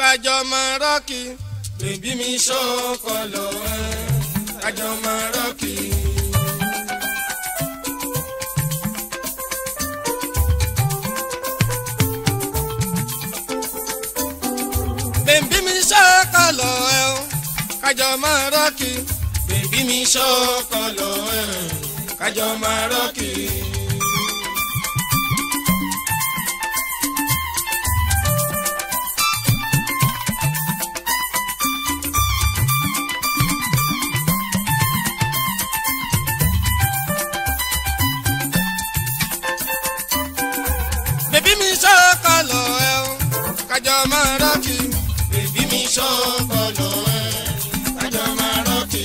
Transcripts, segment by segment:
kájọ máa rọ́ọ̀kì bèbí mi ṣọ́kọ lọ ẹ́ kájọ máa rọ́ọ̀kì. bèbí mi ṣọ́kọ lọ ẹ́ o kájọ máa rọ́ọ̀kì bèbí mi ṣọ́kọ lọ ẹ́ kájọ máa rọ́ọ̀kì. bèbí mi ṣọ́kọ lọ ẹ́ o kájọ máa rọ́ọ̀kì bèbí mi ṣọ́kọ lọ ẹ́ kájọ máa rọ́ọ̀kì.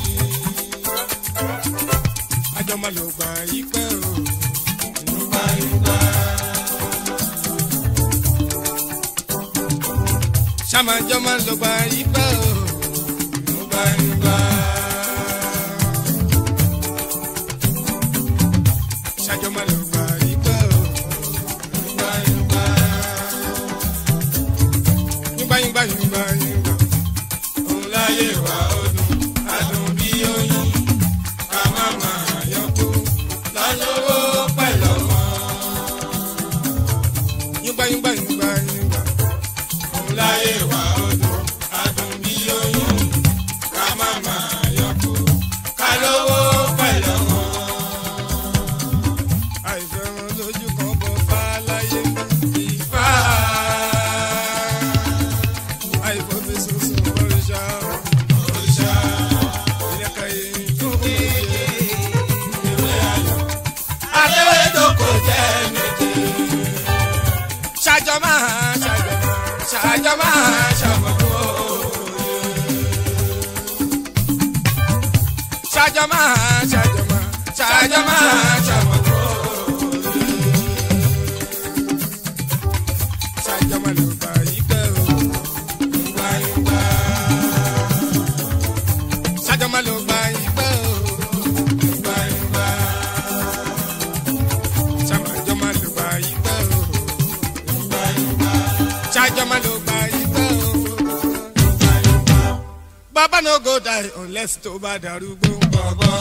àjọ máa lò gbà yí pẹ́ o. Yorùbá Yorùbá. sàmájọ máa lò gbà yí pẹ́ o. Yorùbá Yorùbá. sàjọ máa lò gbà yí pẹ́ o. Yorùbá Yorùbá. Yúngbà yúngbà yúngbà yúngbà. Òun láyé wá ọdún, adùn bí oyin. Ká má máa yọkú lọ́lọ́wọ́ pẹ̀lú ọmọ. Yúngbà yúngbà yúngbà yúngbà. Òun láyé wá ọdún, adùn bí oyin. Ká má máa yọkú ká lówó pẹ̀lú ọmọ. Àìfẹ́ wọn lójú kan bọ̀ fá láyé ìfá. Àìfọ́ fi sunsun òrìṣà. Òrìṣà. Ìyẹ́kẹ̀yẹ tó yé. Ìwé ayọ̀. Adéwédoko jẹ́ méje. Ṣàjọ máa ṣàjọ máa ṣàjọ máa ṣàmọ̀kú òye. Ṣàjọ máa ṣàjọ máa ṣàjọ máa ṣàmọ̀kú òye. Ṣàjọ máa lò bá yí pẹ́ o. Yorùbá Yorùbá. Ṣàjọ máa lò bá yí pẹ́ o. Yorùbá Yorùbá. Ṣàmàjọ máa lò bá yí pẹ́ o. Yorùbá Yorùbá. Ṣàjọ máa lò bá yí pẹ́ o. Yorùbá Yorùbá. Baba no go die unless tó bá darúgbó gbọ̀ngbọ̀n.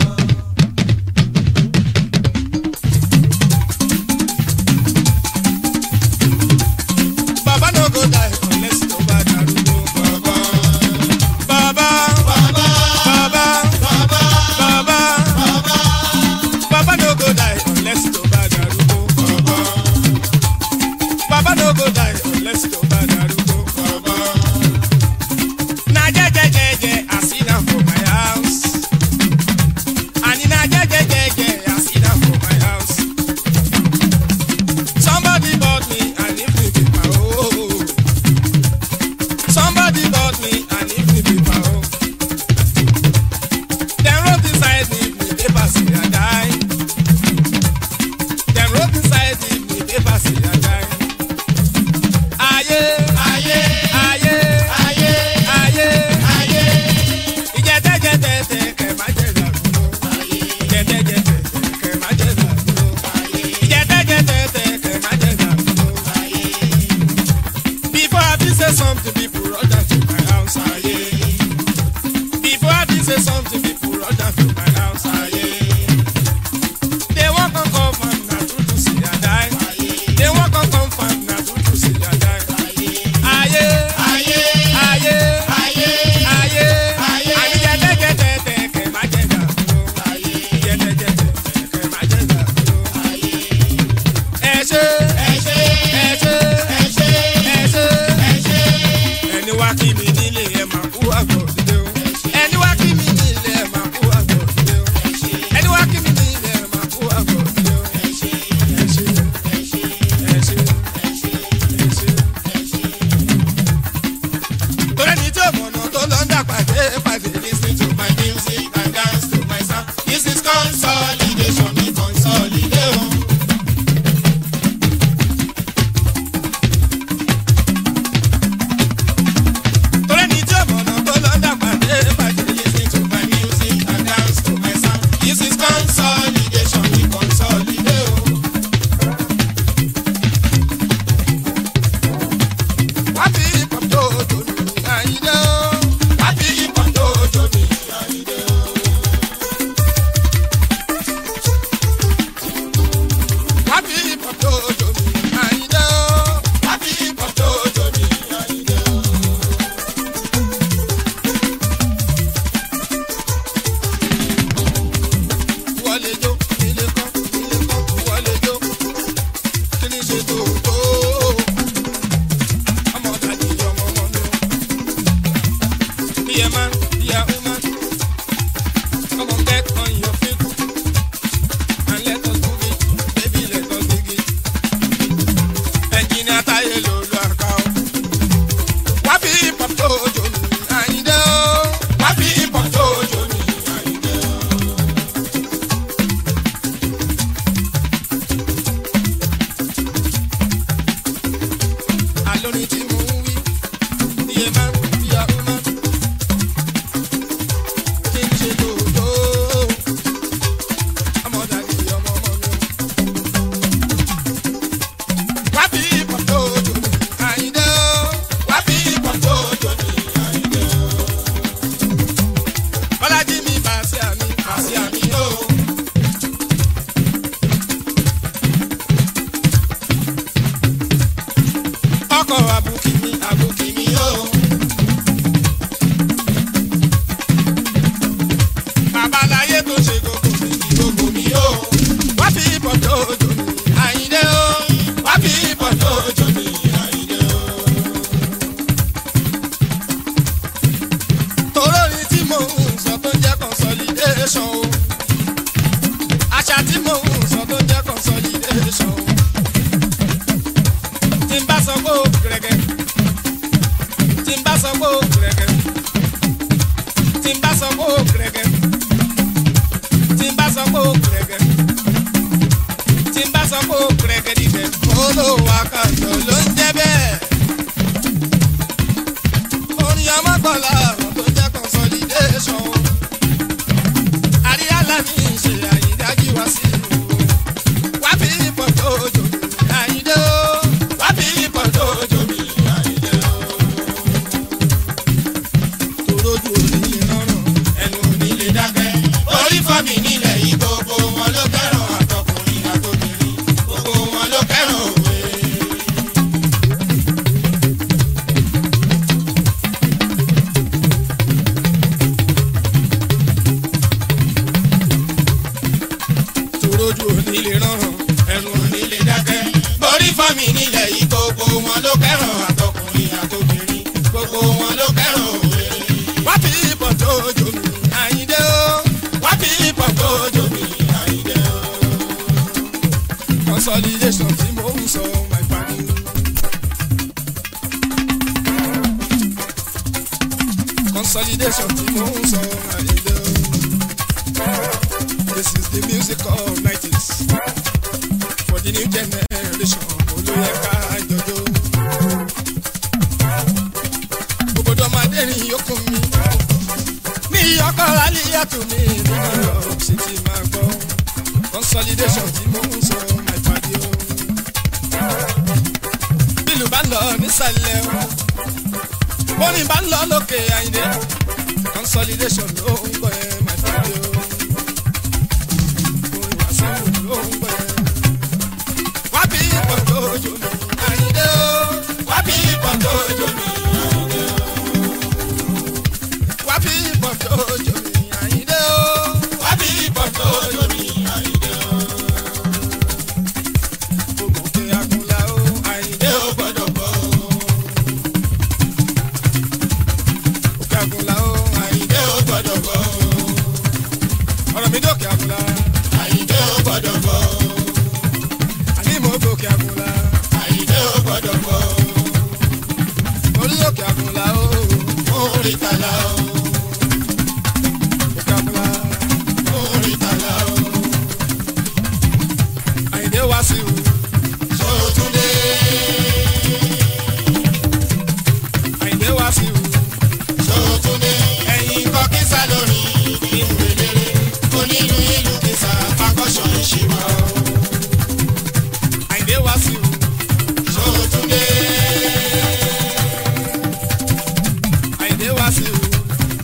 Baba no go die unless tó bá darúgbó gbọ̀ngbọ̀n. Baba, Baba, Baba, Baba, Baba, Baba, Baba no go die unless tó bá darúgbó gbọ̀ngbọ̀n. Baba no go die unless tó bá darúgbó gbọ̀ngbọ̀n. Na jejejeje I sit down for my house. no fit cook. And let us move it, baby, let us dig it. Engineer Taye lolo aka o. Wá fi hip-hop tó ojo mi, Àyìndé o. Wá fi hip-hop tó ojo mi, Àyìndé o. Àlórin tí mo ń wí, iye máa ń fi àwọn máa kí n ṣe lòdò. Ọmọ dàbí ọmọ ọmọ mi o. Wá fi hip-hop tó ojo mi, Àyìndé o. Wá fi hip-hop tó ojo mi, Àyìndé o. Bọ́lájí mi bàṣẹ àmì, bàṣẹ àmì o. ọkọ̀ àbùkì mi àbùkì mi o. babaláyé tó ṣe gbogbo mi gbogbo mi o. wá fi ìbọ̀ tó ojú mi àyíndé o. wá fi ìbọ̀ tó ojú mi àyíndé o. tòró ni tí mò ń sọ tó ń jẹ́ consolidation o. àṣà tí mò ń sọ tó ń jẹ́ consolidation o tí n bá sọ pé ó gẹ̀rẹ́gẹ́ tí n bá sọ pé ó gẹ̀rẹ́gẹ́ tí n bá sọ pé ó gẹ̀rẹ́gẹ́ tí n bá sọ pé ó gẹ̀rẹ́gẹ́ tí n bá sọ pé ó gẹ̀rẹ́gẹ́ dídẹ̀ olówó akàndọ̀ ló ń jẹ́ bẹ́ẹ̀ orin ọmọkànlá ọ̀rọ̀ tó jẹ́ consolidation o àríyá lámì ṣe àyídájú wá sí ìlú wá fi ìbọn tó jò mí àyídé o wá fi ìbọn tó jò mí àyídé o. torójú onílé rọrùn ẹnu onílé dákẹ́ orí fọ́ mi nílẹ̀ yìí gbogbo wọn ló kẹ́ràn àtọkùnrin àtobìnrin gbogbo wọn ló kẹ́ràn òwe. torójú onílé rọrùn ẹnu onílé dákẹ́. borí fọ́mi nílẹ̀ yìí gbogbo wọn ló kẹ́ràn àtọkùnrin àtobìnrin gbogbo wọn ló kẹ́ràn òwe. wá fi ìbọn tó ojú mi àyíndé o wá fi ìbọn tó ojú mi àyíndé o. consolidation tí mo ń sọ my padi. consolidation tí mo ń sọ àyíndé o. This is the music of 90s for the new generation. Olóyè ká jọjọ. Gbogbo ọmọdé ni yókùn mi. Ní ọkọ̀ Aliyatu ní New York City máa gbọ́. Consolidation tí mo ń sọ my padi o. Bílù bá ń lọ nísàlẹ̀ o. Bóni bá ń lọ lókè àyìnlé. Consolidation ló ń gbọ́ ẹ my padi o. Wábí ìpọ̀jọ́ ojú mi, àyíndé o. Wábí ìpọ̀jọ́ ojú mi, àyíndé o. Wábí ìpọ̀jọ́ ojú mi, àyíndé o. Wábí ìpọ̀jọ́ ojú mi, àyíndé o. Ògùnkè àgùnlá o, àyíndé o gbọ́dọ̀ bọ̀ o. Òkè àgùnlá o, àyíndé o gbọ́dọ̀ bọ̀ o. Ọ̀rọ̀ mi dókè àgùnlá. Àyíndé o gbọ́dọ̀ bọ̀ o àní mo gòkè àgùnlá. àyíndé ò gbọ́dọ̀ bọ̀. orí òkè àgùnlá o. mo rí tàlà o. òkè àgùnlá. mo rí tàlà o. àyíndé wá sí o. sọ́túndé. àyíndé wá sí o. sọ́túndé. ẹ̀yin kọ́ kí sá lórí nínú eléré. onílù ìlú kìsà pàkọ́ṣọ̀ ìṣirò. Àyìndé wá sí o. Sọ́túndé. Àyìndé wá sí o.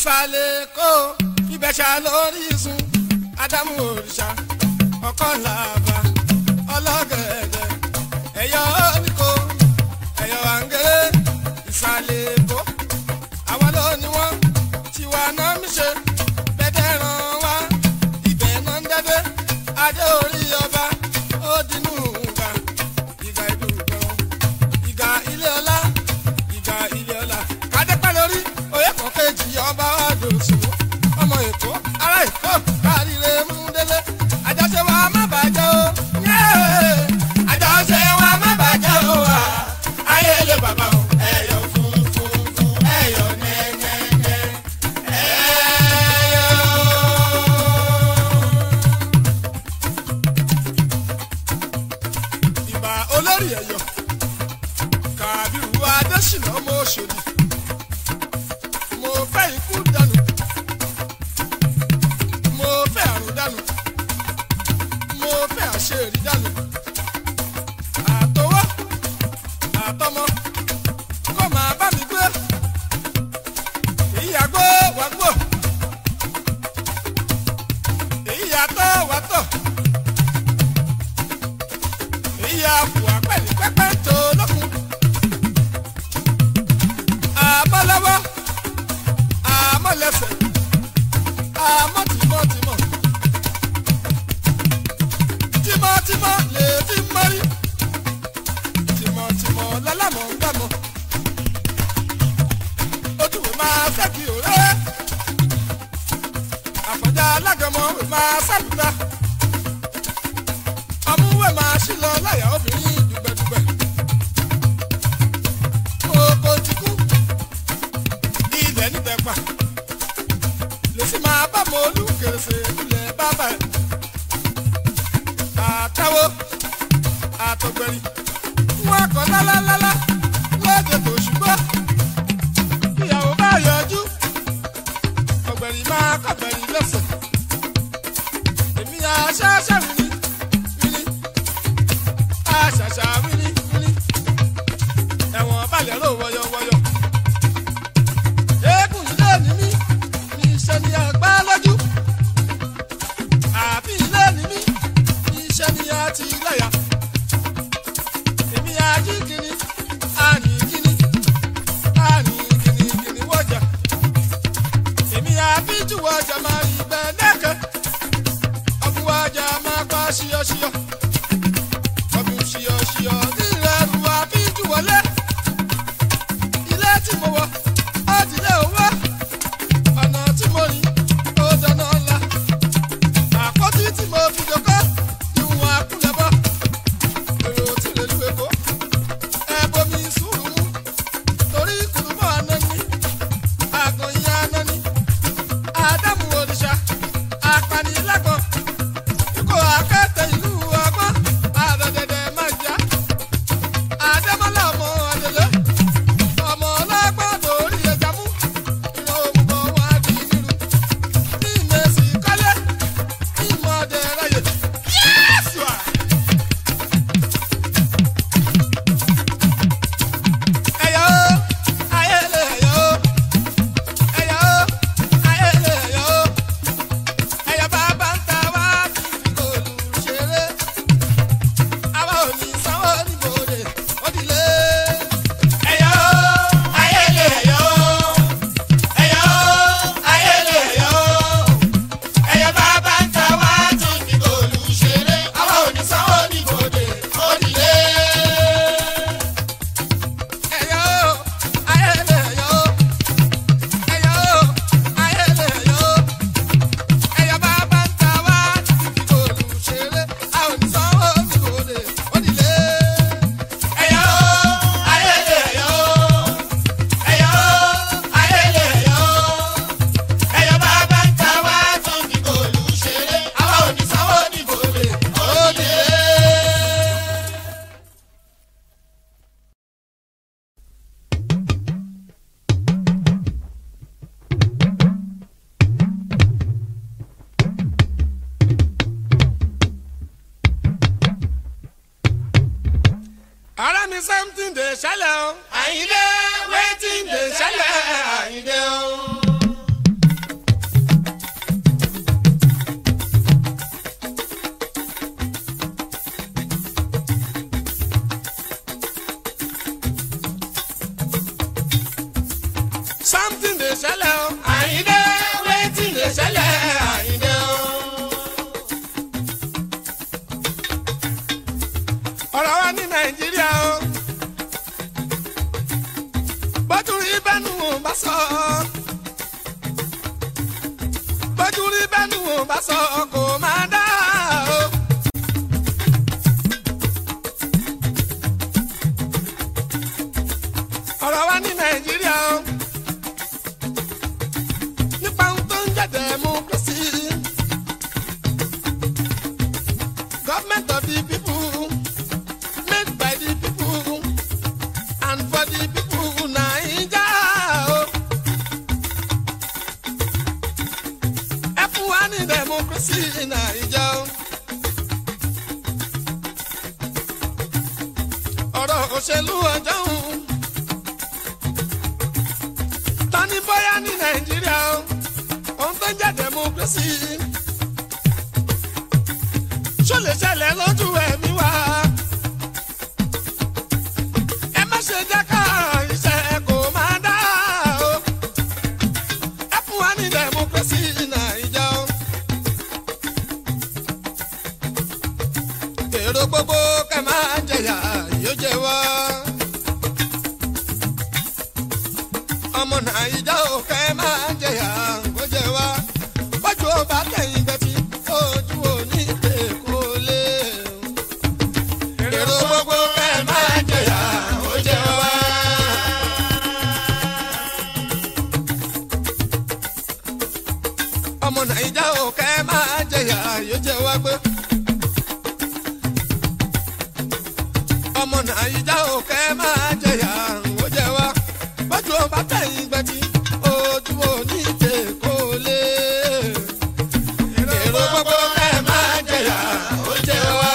ìsàlẹ̀ kó ìbẹ̀ṣà lórí sun ádámù òrìṣà ọkọ̀ làbà ọlọ́gẹ̀dẹ̀ ẹ̀yọ́ oníkó ẹ̀yọ́ àǹgẹ̀rẹ̀ ìsàlẹ̀ kó àwọn ló ní wọ́n tiwa náà mi ṣe bẹ́ẹ̀ ràn wá ibẹ̀ náà ń dẹ́dẹ́ adé orí ọba ó dinú ìgbà ìgbà ìdúgbò ìgbà ilé ọlá ìgbà ilé ọlá kádépẹ́ lórí oyè kan kejì ọba àdòsùn ọmọ èkó ará èkó káríire mú délé àjọṣe wa má bàjẹ́ o yéé àjọṣe wa má bàjẹ́ o wa ayé lè bàbá o ẹ̀yọ̀ funfun fún ẹ̀yọ̀ nẹ́nẹ́nẹ́ ẹ̀yọ̀. ìbà olórí ẹ̀yọ̀ kàbírù adésínà ọmọ òṣèlú mo fẹ́ ikú dànù mo fẹ́ àrùn dànù mo fẹ́ àṣeyọrí dànù àtọwọ́ àtọmọ kó máa bá mi gbé èyí àgbo wà gbò èyí àtọ̀ wà tọ̀ èyí àpò àpẹẹrẹ pẹpẹ tó lókun àbọ̀lọ́wọ́ àmọ̀lẹ́sẹ̀ àmọ̀tìmọ̀tìmọ̀ tìmọ̀tìmọ̀ lè fi mọ́rí tìmọ̀tìmọ̀ lọ́lámọ̀ ń gbàmọ̀ ojúwe máa fẹ́kì òré àfọ̀njá alágẹmọ̀ máa sábùdá ọmúwẹ̀ máa ṣí lọ láyà obìnrin dùgbẹ̀dùgbẹ̀ oko ti kú ilẹ̀ nítẹ̀pà lèsì máa bá mọ olùkèrèsè ilẹ̀ bàbá ẹ̀ àtàwọ̀ àtọ̀gbẹ̀rì wọn kọ́ lálálálá lóde tó ṣùgbọ́n ìyàwó bá yọjú ọ̀gbẹ̀rì máa kọ̀gbẹ̀rì lẹ́sẹ̀ èmi àṣàṣà wíní wíní àṣàṣà wíní wíní ẹ̀wọ̀n balẹ̀ ló wọ́yọ̀wọ́yọ̀ eégún ilé ni mí ní iṣẹ́ ni àgbá lójú àbí ilé ni mí ní iṣẹ́ ni àti láyà èmi àjíkìní àníkìní àníkìní kìní wọ́jà èmi àbíjú wọ́jà máa rí bẹ́ẹ̀ lẹ́kẹ̀ ọ̀bùn wọ́jà máa pa ṣíyọ́ṣíyọ́ ọ̀bùn ṣíyọ́ṣíyọ́ nílẹ̀ ẹ̀rù àbíjú wọlé ilé tí mo wọ̀ ó dilé owó ọ̀nà tí mo rìn ó dáná ńlá àpótí tí mo fi jòkó ìwọ̀n àkúnlẹ̀bọ̀ èrò tí lè lu èkó ẹ̀bùnmi sùúrù mú torí kùrùmọ́ anani àgọ̀yìn anani ádámù òrìṣà apanilágbọ̀n ikọ̀ akẹ́tẹ̀ ìlú ọgbọ́n àdọ̀dẹ̀dẹ̀ máa já àdẹ́mọ́lá ọmọ àdèlé ọmọ ọlọ́gbọ́n torí ẹja mú ìran òmùgọ̀ wọn á di nílùú ní ìmẹ̀sì kọ́lé ní ìmọ̀ọ́dẹ ráyè yẹ́sù à. ẹ̀yọ́ ayẹlẹ ẹ̀yọ́ ẹ̀yọ́ ayẹlẹ ẹ̀yọ́ ẹ̀yọ́ bàbá ń ta wá fífi gòlù ṣeré àwa ò ní sanwó níbodè ó dilé. ẹ̀yọ́ ayẹlẹ ẹ̀yọ́ ẹ̀yọ́ ayẹlẹ ẹ̀yọ́ ẹ̀yọ́ bàbá ń ta wá fífi gòlù ṣeré àwa ò ní sanwó níbodè ó dilé. ẹ̀yọ́ ayẹlẹ ẹ̀yọ́ ẹ̀yọ́ ayẹlẹ ẹ̀yọ́ ẹ̀yọ́ bàbá ń ta wá fífi gòlù ṣeré a ò ní sanwó níbodè ó dilé. ẹ̀yọ́ ayẹlẹ ẹ̀yọ́ ẹ̀yọ́ ayẹlẹ ẹ̀yọ́ ẹ̀yọ́ bàbá ń ta wá fífi gòlù ṣeré àwa ò ní sanwó níbodè ó dilé. ara mi something dey ṣẹlẹ̀ o. àyìndé wetin dey ṣẹlẹ̀ àyìndé o. something dey ṣẹlẹ̀ o àyíndé wetin dey ṣẹlẹ̀ àyíndé o. ọ̀rọ̀ wa ní nàìjíríà o bójú rí bẹ́nu ò bá sọ bójú rí bẹ́nu ò bá sọ kò máa dá o. ọ̀rọ̀ wa ní nàìjíríà o nípa ohun tó ń jẹ́ democracy government of the people made by the people and for the people naija o. ẹ fún wa ní democracy naija o. ọ̀rọ̀ òṣèlú ọjọ́ òun tani bóyá ní nàìjíríà o ohun tó ń jẹ́ democracy ṣó lè ṣẹlẹ̀ lójú ẹ̀mí wa ẹ má ṣe jẹ́ ká iṣẹ́ kò máa dá o ẹ fún wa ní democracy nàìjà o. èrò gbogbo kẹ máa jẹyà yóò jẹ wá. ọmọ nàìjà ò kẹ máa jẹyà kó jẹ wá. bọ́jú ó bá tẹ̀yìn gbẹ̀tì ojú ò ní pè kó lé. èrò gbogbo kẹ máa jẹyà kó jẹ wá. ọmọ nàìjà ò kẹ máa jẹyà yóò jẹ wá gbé. ọmọ nàìjà ò kẹ máa jẹyà ó jẹ wá. bọ́jú ó bá tẹ̀yìn gbẹ̀tì ojú ò ní pè kó lé. èrò gbogbo kẹ máa jẹyà ó jẹ wá.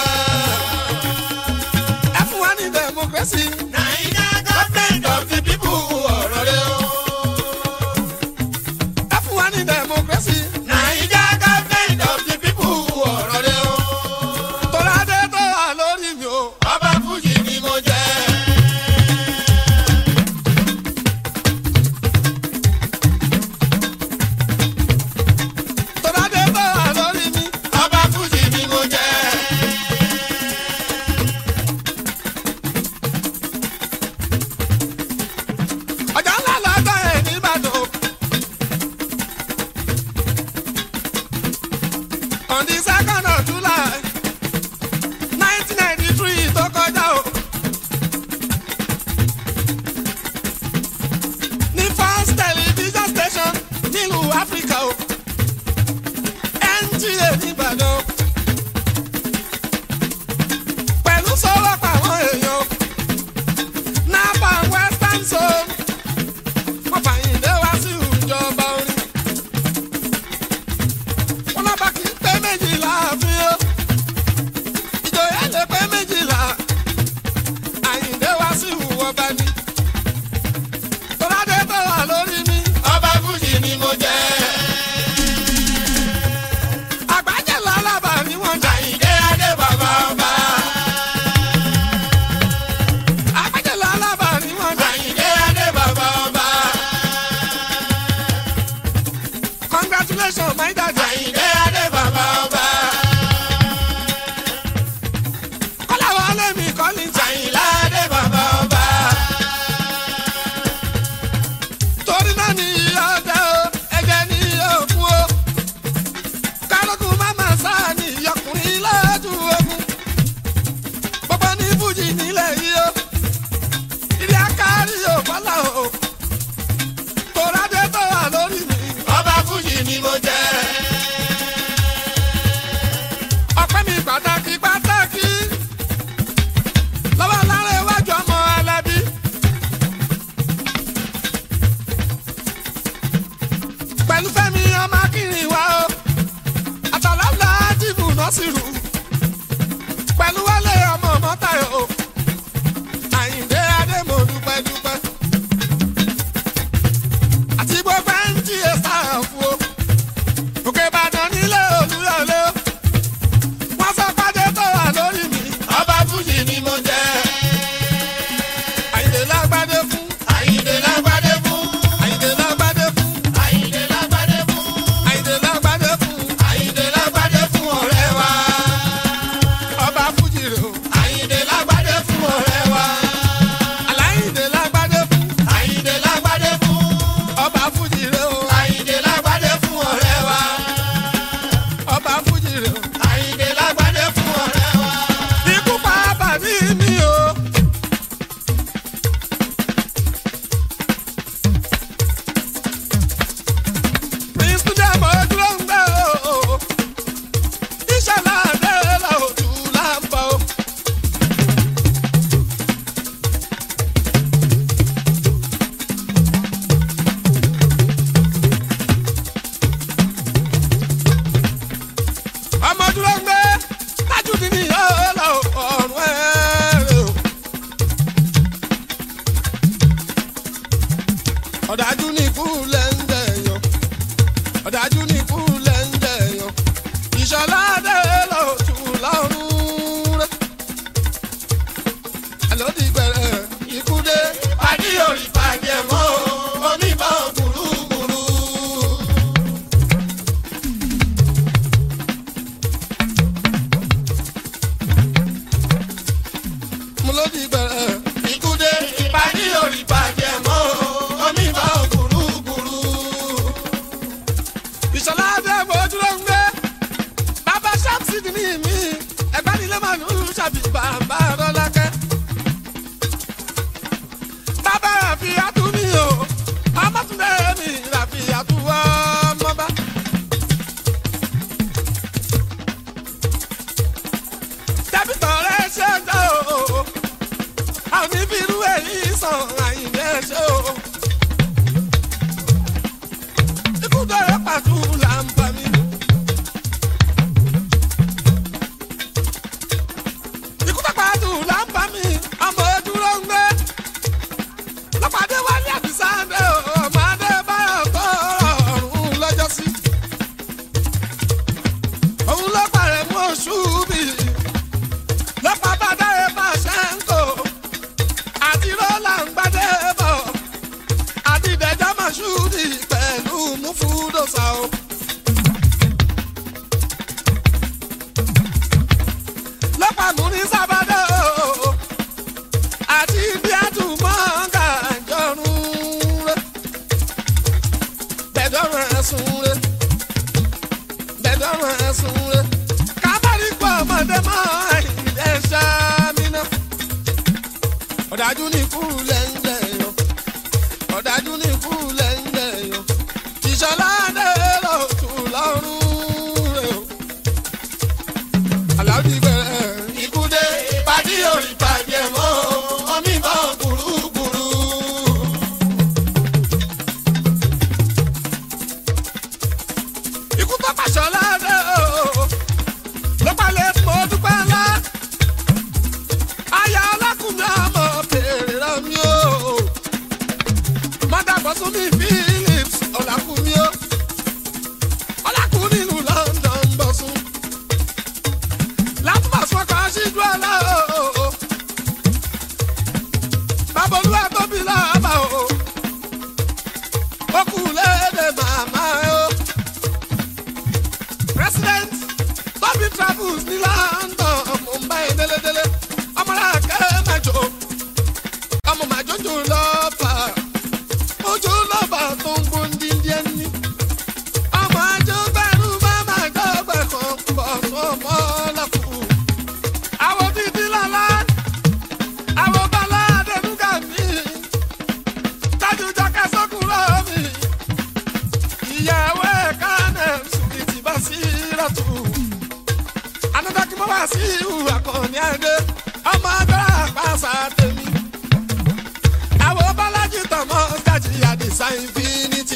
ẹ fún wa ní democracy. Naija government of the people ọ̀rọ̀ rẹ o. ẹ fún wa ní democracy. Naija government of the people ọ̀rọ̀ rẹ o. tọ́lá dé tó wà lórí mi o. Ọba Fújì ni mo jẹ́. tọ́lá dé tó wà lórí mi. Ọba Fújì ni mo jẹ́. ọjà ńlá lọ́jọ́ ẹ̀ nìbàdàn. on the second of july nineteen ninety three tó kọjá o. ní first television station nílùú áfíríkà o. NTA nìbàdàn. pẹ̀lú sọ́wọ́ pàwọn èèyàn. napa western zone wọ́n fàyìn lé wá sí ìjọba orin. wọ́n lọ́ba kì í pé méjìlá àfin o. ìjòyè lè pé méjìlá. àyìndé wá sí ìwọ̀ba ni. tọ́ládé tó wà lórí mi. Ọba Fújì ni mo jẹ́. àgbájẹ́ lálábà ni wọ́n jà. Àyìndé Adé bàbá ọba. àgbájẹ́ lálábà ni wọ́n jà. Àyìndé Adé bàbá ọba. congratulations my dad. Àyìndé Adé bàbá ọba. kọ́lá wọlé mi kọ́lí jà. Àyìnlá Adé bàbá ọba. torí náà ní ọdẹ o ẹ̀jẹ̀ ní òkun o kálukú máma sáà ní ìyọkùnrin lójú ogun gbogbo ní fújì nílẹ̀ yìí o ilé akárí ò fọlá o tòrádé tó wà lórí mi Ọba Fújì ni mo jẹ́. ọ̀dájú ní ikú lẹ́ńdẹ̀ yan ọ̀dájú ní ikú lẹ́ńdẹ̀ yan ìṣọ̀lá dé lọ́tù lọ́rùn rẹ̀ àlọ́dì gbẹ̀rẹ̀ ikú dé Pàdé orí pàdé mọ́ oníbọn gbùrúgbùrú. mo lọ́dì gbẹ̀rẹ̀ Ikú dé ìpàdé orí pàdé mọ́ oníbọn gbùrúgbùrú. ìṣọ̀lá dé mojú ló ń gbé bàbá ṣáàpùsì ní mi ẹ̀gbá nílé màánù ṣàbí bàbá rọ́lákẹ́. bàbá ràfíàtú mi o ọmọtúndé mi ràfíàtú ọmọba. débìtọ̀ rẹ̀ ṣe ń dá o àwọn oníbìrú èyí sàn àyìnbẹ́ ṣe o. ikú dọ̀rẹ́ pàtó là ń bá mi. ikú tó pàtó là ń bá mi ọmọ dúró ń gbé. lọ́pàdé wálé àbísáńdé o ọmọdé báyọ̀ tó ọ̀rùn lọ́jọ́ sí. òun ló parẹ́ mú oṣù bì. lọ́pàá bá dáre bá ṣe ń kó. àti rọ́là ń gbádé bọ̀ àdìdẹ̀jọ́ mọ̀ṣúrì pẹ̀lú mufudosa o. lọ́pàá mú ní sábàdà o àti ibi àtúmọ̀ gàjọ́rùn rẹ̀ bẹ̀dọ̀rùn ẹ̀sùn rẹ̀ bẹ̀dọ̀rùn ẹ̀sùn rẹ̀ kábàárì pọ̀ ọmọdé mọ́ ẹ̀yìn ṣáàmìnà ọ̀dájú ní ikú lẹ́ńdẹ̀ yọ ọ̀dájú ní ikú lẹ́ńdẹ̀ yọ ìṣọ̀lá dé lọ́tù lọ́rùn rẹ̀ o. aláàbí bẹ̀rẹ̀ Ikú dé ìpàdé orí pàdé mọ́ oníbọn gbùrúgbùrú. ikú tó pàṣọ ládé o ló palẹ̀ mọ́ dúpẹ́ ńlá aya ọlákùnrin ọmọ bèrè rẹ mi o mọ́dàbọ̀ sún mi philips ọ̀làkùnrin o ọ̀làkùnrin ìlú london bọ̀ sún látúbọ̀ sún ọkọ̀ ṣíjú ọ̀la o bàbá olúwa tóbi láàbà o ó kù léde màmá o president bobby travels ní london mumbai délédélé ọmọlá kẹ́mẹ́jọ ọmọ màjọjọ lọ́fà ojú lọ́fà tó ń gbóndíndíẹ́ ní. ọmọ àjọ bẹ̀rù bá máa dọ́gba kan pọ̀ sọmọ lọ́kù. àwọn títí lọ́la àwọn bọ́lá adẹnuga mi tájú jọkẹ́ sọ́kùnrin mi ìyàwó ẹ̀ka náà sùkìtì bá sí rọ̀tù. anadaki mo wá sí ìhù akọni adé ọmọ agbára àpáṣà tèmi. àwọn bọ́lájì tọmọ gàjì àdìsá infinity.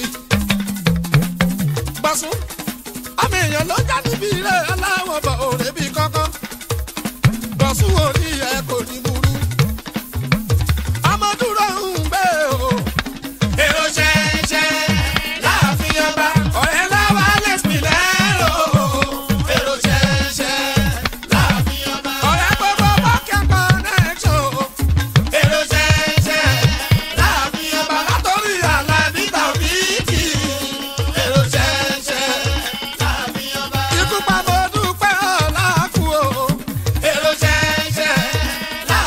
gbọ̀sùn ọmọ èèyàn ló já níbi ilé aláwọ̀ bọ̀ òrè bíi kọ́kọ́. gbọ̀sùn orí ẹ̀ kò ní burú. ọmọ dúró ń gbé o. Èrò ṣẹ̀ṣẹ̀ láàfin ọba. ọ̀rẹ́ láwa lẹ́sìn lẹ́rọ. Èrò ṣẹ̀ṣẹ̀ láàfin ọba. ọ̀rẹ́ gbogbo bọ́kẹ́ connection. Èrò ṣẹ̀ṣẹ̀ láàfin ọba. látọ̀rí àlàbí tàbí kì í. Èrò ṣẹ̀ṣẹ̀ láàfin ọba. ikú pa mo dúpẹ́ ọ̀la kú o. Èrò ṣẹ̀ṣẹ̀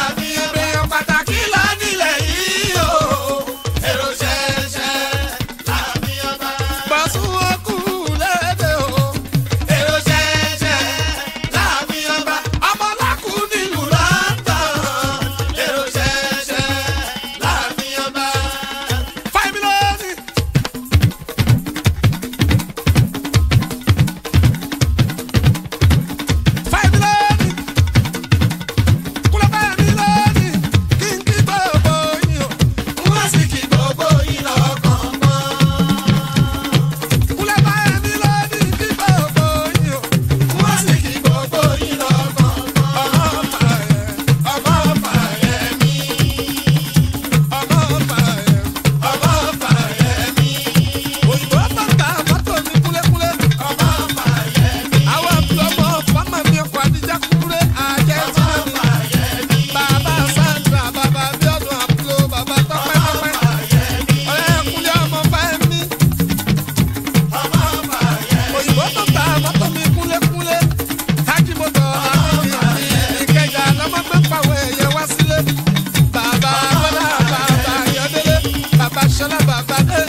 ṣọlá bàbá dé